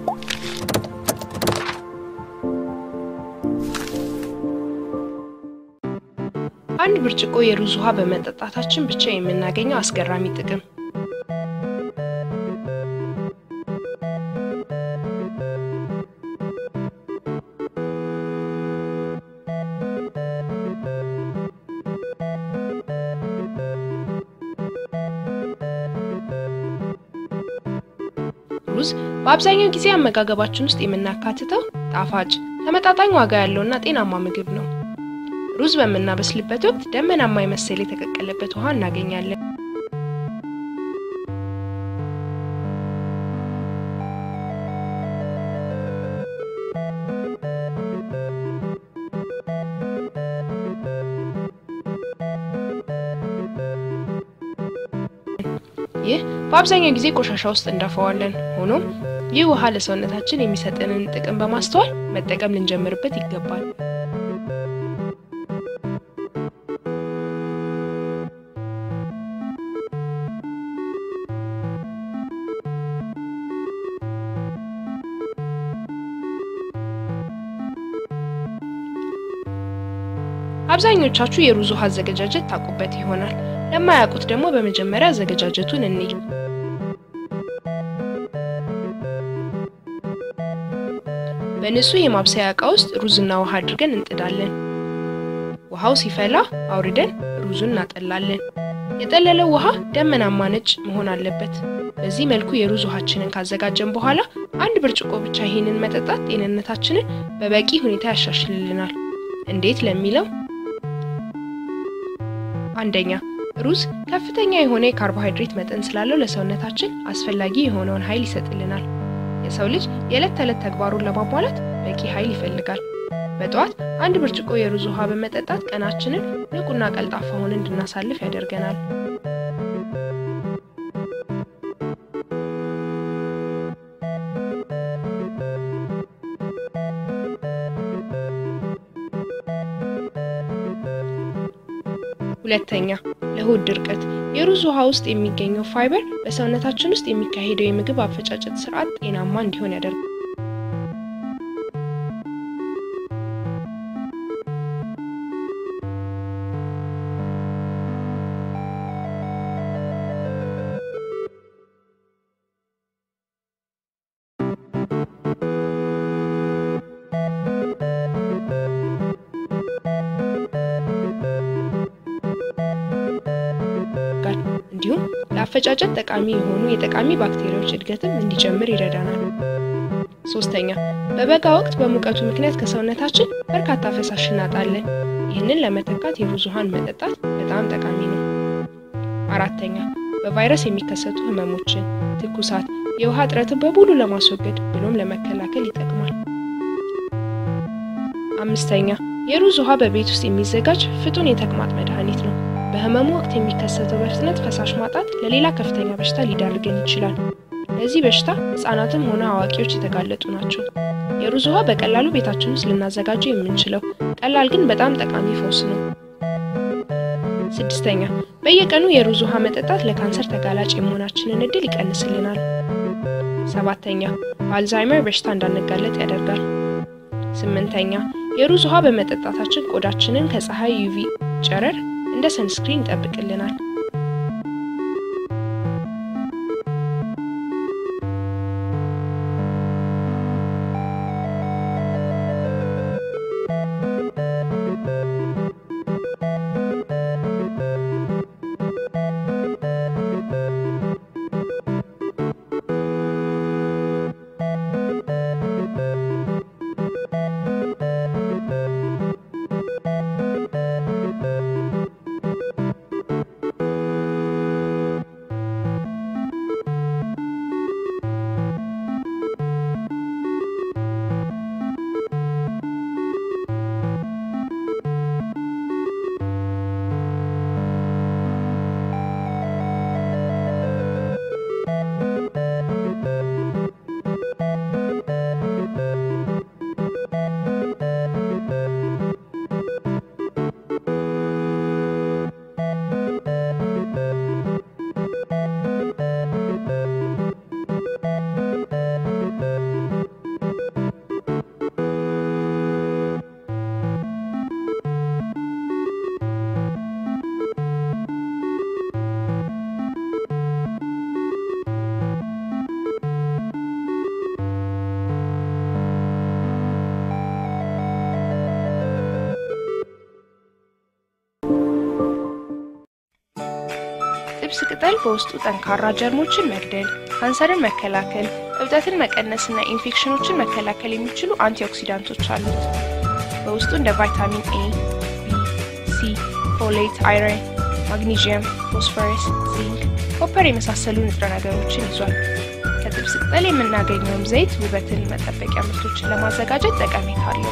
አንድ ብርጭቆ የሩዝ ውሃ በመጠጣታችን ብቻ የምናገኘው አስገራሚ ጥቅም ሩዝ በአብዛኛው ጊዜ አመጋገባችን ውስጥ የምናካትተው ጣፋጭ፣ ተመጣጣኝ ዋጋ ያለውና ጤናማ ምግብ ነው። ሩዝ በምናበስልበት ወቅት ደመናማ የመሰለ የተቀቀለበት ውሃ እናገኛለን። ይህ በአብዛኛው ጊዜ ቆሻሻ ውስጥ እንደፈዋለን። ሆኖም ይህ ውሃ ለሰውነታችን የሚሰጠንን ጥቅም በማስተዋል መጠቀም ልንጀምርበት ይገባል። አብዛኞቻችሁ የሩዝ ውሃ አዘገጃጀት ታውቁበት ይሆናል። ለማያውቁት ደግሞ በመጀመሪያ አዘገጃጀቱን እንይ። በንጹህ የማብሰያ ዕቃ ውስጥ ሩዝና ውሃ አድርገን እንጥዳለን። ውሃው ሲፈላ አውርደን ሩዙን እናጠላለን። የጠለለው ውሃ ደመናማ ነጭ መሆን አለበት። በዚህ መልኩ የሩዝ ውሃችንን ካዘጋጀን በኋላ አንድ ብርጭቆ ብቻ ይህንን መጠጣት ጤንነታችንን በበቂ ሁኔታ ያሻሽልልናል። እንዴት ለሚለው አንደኛ ሩዝ ከፍተኛ የሆነ የካርቦሃይድሬት መጠን ስላለው ለሰውነታችን አስፈላጊ የሆነውን ኃይል ይሰጥልናል። የሰው ልጅ የዕለት ተዕለት ተግባሩን ለማሟላት በቂ ኃይል ይፈልጋል። በጠዋት አንድ ብርጭቆ የሩዝ ውሃ በመጠጣት ቀናችንን ንቁና ቀልጣፋ ሆነን እንድናሳልፍ ያደርገናል። ሁለተኛ ለሆድ ድርቀት የሩዝ ውሃ ውስጥ የሚገኘው ፋይበር በሰውነታችን ውስጥ የሚካሄደው የምግብ አፈጫጨት ስርዓት ጤናማ እንዲሆን ያደርጋል። እንዲሁም ለአፈጫጨት ጠቃሚ የሆኑ የጠቃሚ ባክቴሪያዎች እድገትም እንዲጨምር ይረዳናል። ሶስተኛ በበጋ ወቅት በሙቀቱ ምክንያት ከሰውነታችን በርካታ ፈሳሽ እናጣለን። ይህንን ለመተካት የሩዝ ውሃን መጠጣት በጣም ጠቃሚ ነው። አራተኛ በቫይረስ የሚከሰቱ ህመሞችን፣ ትኩሳት፣ የውሃ እጥረትን በሙሉ ለማስወገድ ብሎም ለመከላከል ይጠቅማል። አምስተኛ የሩዝ ውሃ በቤት ውስጥ የሚዘጋጅ ፍቱን የተቅማጥ መድኃኒት ነው። በህመሙ ወቅት የሚከሰተው በፍጥነት ፈሳሽ ማጣት ለሌላ ከፍተኛ በሽታ ሊዳርገን ይችላል። ለዚህ በሽታ ህጻናትም ሆነ አዋቂዎች የተጋለጡ ናቸው። የሩዝ ውሃ በቀላሉ ቤታችን ውስጥ ልናዘጋጀው የምንችለው ቀላል ግን በጣም ጠቃሚ ፈውስ ነው። ስድስተኛ በየቀኑ የሩዝ ውሃ መጠጣት ለካንሰር ተጋላጭ የመሆናችንን እድል ይቀንስልናል። ሰባተኛ በአልዛይመር በሽታ እንዳንጋለጥ ያደርጋል። ስምንተኛ የሩዝ ውሃ በመጠጣታችን ቆዳችንን ከፀሐይ ዩቪ ጨረር እንደ ሰንስክሪን ይጠብቅልናል። የጥብስ ቅጠል በውስጡ ጠንካራ ጀርሞችን መግደል፣ ካንሰርን መከላከል፣ እብጠትን መቀነስና ኢንፌክሽኖችን መከላከል የሚችሉ አንቲኦክሲዳንቶች አሉት። በውስጡ እንደ ቫይታሚን ኤ፣ ቢ፣ ሲ፣ ፎሌት፣ አይረን፣ ማግኒዥየም፣ ፎስፈረስ፣ ዚንክ፣ ኮፐር የመሳሰሉ ንጥረ ነገሮችን ይዟል። ከጥብስ ቅጠል የምናገኘውም ዘይት ውበትን መጠበቂያ ምርቶችን ለማዘጋጀት ጠቀሜታ አለው።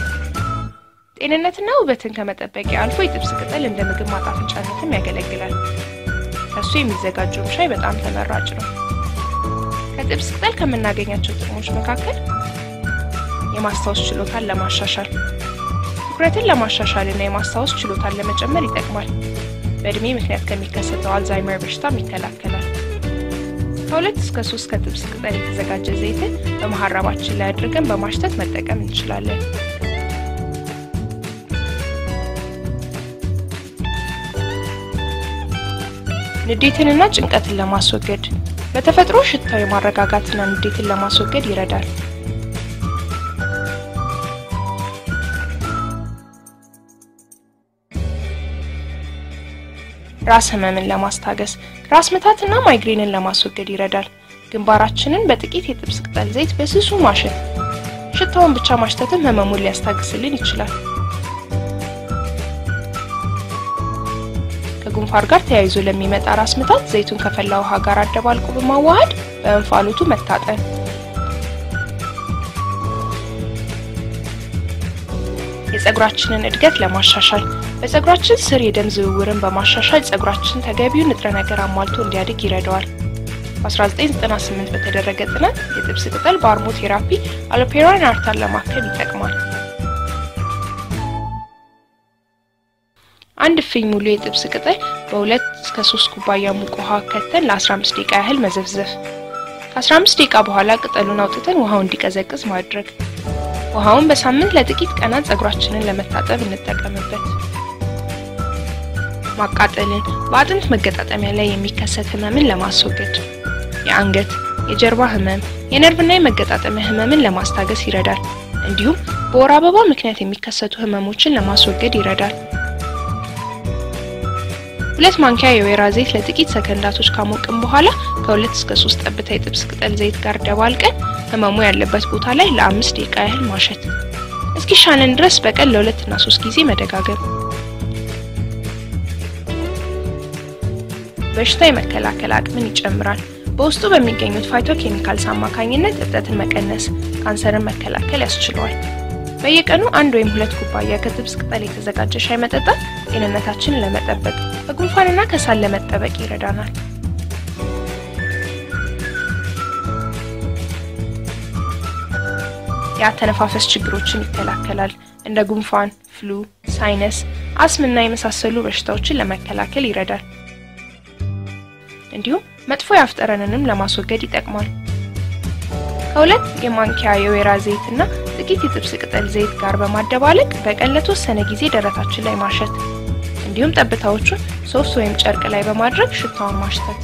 ጤንነትና ውበትን ከመጠበቂያ አልፎ የጥብስ ቅጠል እንደ ምግብ ማጣፈጫነትም ያገለግላል። ከሱ የሚዘጋጀውም ሻይ በጣም ተመራጭ ነው። ከጥብስ ቅጠል ከምናገኛቸው ጥቅሞች መካከል የማስታወስ ችሎታን ለማሻሻል፣ ትኩረትን ለማሻሻል እና የማስታወስ ችሎታን ለመጨመር ይጠቅማል። በእድሜ ምክንያት ከሚከሰተው አልዛይመር በሽታም ይከላከላል። ከሁለት እስከ ሶስት ከጥብስ ቅጠል የተዘጋጀ ዘይትን በመሀረባችን ላይ አድርገን በማሽተት መጠቀም እንችላለን። ንዴትንና ጭንቀትን ለማስወገድ በተፈጥሮ ሽታው የማረጋጋትና ንዴትን ለማስወገድ ይረዳል። ራስ ህመምን ለማስታገስ ራስ ምታትና ማይግሬንን ለማስወገድ ይረዳል። ግንባራችንን በጥቂት የጥብስ ቅጠል ዘይት በስሱ ማሸት፣ ሽታውን ብቻ ማሽተትም ህመሙን ሊያስታግስልን ይችላል። ከጉንፋን ጋር ተያይዞ ለሚመጣ ራስ ምታት ዘይቱን ከፈላ ውሃ ጋር አደባልቆ በማዋሃድ በእንፋሎቱ መታጠን። የፀጉራችንን እድገት ለማሻሻል በፀጉራችን ስር የደም ዝውውርን በማሻሻል ፀጉራችን ተገቢውን ንጥረ ነገር አሟልቶ እንዲያድግ ይረዳዋል። በ1998 በተደረገ ጥናት የጥብስ ቅጠል በአርሞ ቴራፒ አሎፔራን አርታን ለማከም ይጠቅማል። አንድ እፍኝ ሙሉ የጥብስ ቅጠል በሁለት እስከ ሶስት ኩባያ ሙቅ ውሃ ከተን ለ15 ደቂቃ ያህል መዘፍዘፍ። ከ15 ደቂቃ በኋላ ቅጠሉን አውጥተን ውሃው እንዲቀዘቅዝ ማድረግ። ውሃውን በሳምንት ለጥቂት ቀናት ፀጉራችንን ለመታጠብ እንጠቀምበት። ማቃጠልን፣ በአጥንት መገጣጠሚያ ላይ የሚከሰት ህመምን ለማስወገድ፣ የአንገት፣ የጀርባ ህመም፣ የነርቭና የመገጣጠሚያ ህመምን ለማስታገስ ይረዳል። እንዲሁም በወር አበባ ምክንያት የሚከሰቱ ህመሞችን ለማስወገድ ይረዳል። ሁለት ማንኪያ የወይራ ዘይት ለጥቂት ሰከንዳቶች ካሞቅን በኋላ ከሁለት እስከ ሶስት ጠብታ የጥብስ ቅጠል ዘይት ጋር ደባልቀን ህመሙ ያለበት ቦታ ላይ ለአምስት ደቂቃ ያህል ማሸት። እስኪሻለን ድረስ በቀን ለሁለት እና ሶስት ጊዜ መደጋገም። በሽታ የመከላከል አቅምን ይጨምራል። በውስጡ በሚገኙት ፋይቶ ኬሚካልስ አማካኝነት እብጠትን መቀነስ፣ ካንሰርን መከላከል ያስችለዋል። በየቀኑ አንድ ወይም ሁለት ኩባያ ከጥብስ ቅጠል የተዘጋጀ ሻይ መጠጣት ጤንነታችንን ለመጠበቅ ከጉንፋንና ከሳል ለመጠበቅ ይረዳናል። የአተነፋፈስ ችግሮችን ይከላከላል። እንደ ጉንፋን፣ ፍሉ፣ ሳይነስ፣ አስምና የመሳሰሉ በሽታዎችን ለመከላከል ይረዳል። እንዲሁም መጥፎ የአፍ ጠረንንም ለማስወገድ ይጠቅማል። ከሁለት የማንኪያ የወይራ ዘይትና ጥቂት የጥብስ ቅጠል ዘይት ጋር በማደባለቅ በቀን ለተወሰነ ጊዜ ደረታችን ላይ ማሸት እንዲሁም ጠብታዎቹን ሶፍት ወይም ጨርቅ ላይ በማድረግ ሽታውን ማሽተት።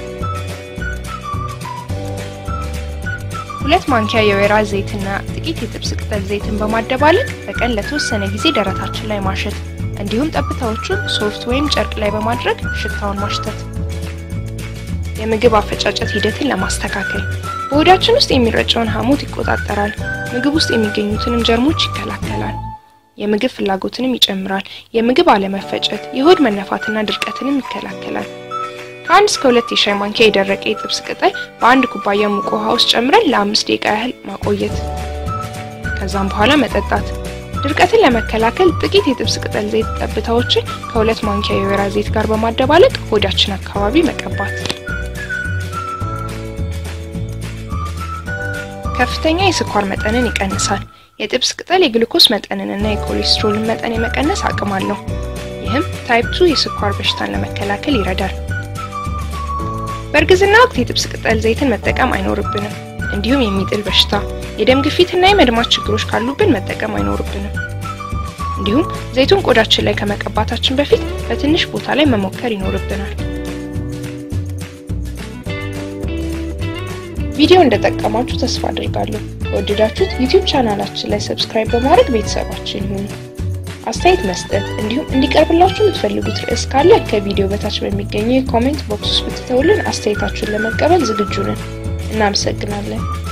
ሁለት ማንኪያ የወይራ ዘይትና ጥቂት የጥብስ ቅጠል ዘይትን በማደባለቅ በቀን ለተወሰነ ጊዜ ደረታችን ላይ ማሸት እንዲሁም ጠብታዎቹን ሶፍት ወይም ጨርቅ ላይ በማድረግ ሽታውን ማሽተት። የምግብ አፈጫጨት ሂደትን ለማስተካከል በሆዳችን ውስጥ የሚረጨውን ሐሞት ይቆጣጠራል። ምግብ ውስጥ የሚገኙትንም ጀርሞች ይከላከላል። የምግብ ፍላጎትንም ይጨምራል። የምግብ አለመፈጨት፣ የሆድ መነፋትና ድርቀትንም ይከላከላል። ከአንድ እስከ ሁለት የሻይ ማንኪያ የደረቀ የጥብስ ቅጠል በአንድ ኩባያ ሙቅ ውሃ ውስጥ ጨምረን ለአምስት ደቂቃ ያህል ማቆየት፣ ከዛም በኋላ መጠጣት። ድርቀትን ለመከላከል ጥቂት የጥብስ ቅጠል ዘይት ጠብታዎችን ከሁለት ማንኪያ የወይራ ዘይት ጋር በማደባለቅ ሆዳችን አካባቢ መቀባት። ከፍተኛ የስኳር መጠንን ይቀንሳል። የጥብስ ቅጠል የግሉኮስ መጠንንና የኮሌስትሮልን መጠን የመቀነስ አቅም አለው። ይህም ታይፕ 2 የስኳር በሽታን ለመከላከል ይረዳል። በእርግዝና ወቅት የጥብስ ቅጠል ዘይትን መጠቀም አይኖርብንም። እንዲሁም የሚጥል በሽታ፣ የደም ግፊትና የመድማት ችግሮች ካሉብን መጠቀም አይኖርብንም። እንዲሁም ዘይቱን ቆዳችን ላይ ከመቀባታችን በፊት በትንሽ ቦታ ላይ መሞከር ይኖርብናል። ቪዲዮ እንደጠቀማችሁ ተስፋ አድርጋለሁ። ከወደዳችሁት ዩቲዩብ ቻናላችን ላይ ሰብስክራይብ በማድረግ ቤተሰባችን ይሁኑ። አስተያየት መስጠት እንዲሁም እንዲቀርብላችሁ የምትፈልጉት ርዕስ ካለ ከቪዲዮ በታች በሚገኘው የኮሜንት ቦክስ ውስጥ ብትተውልን አስተያየታችሁን ለመቀበል ዝግጁ ነን። እናመሰግናለን።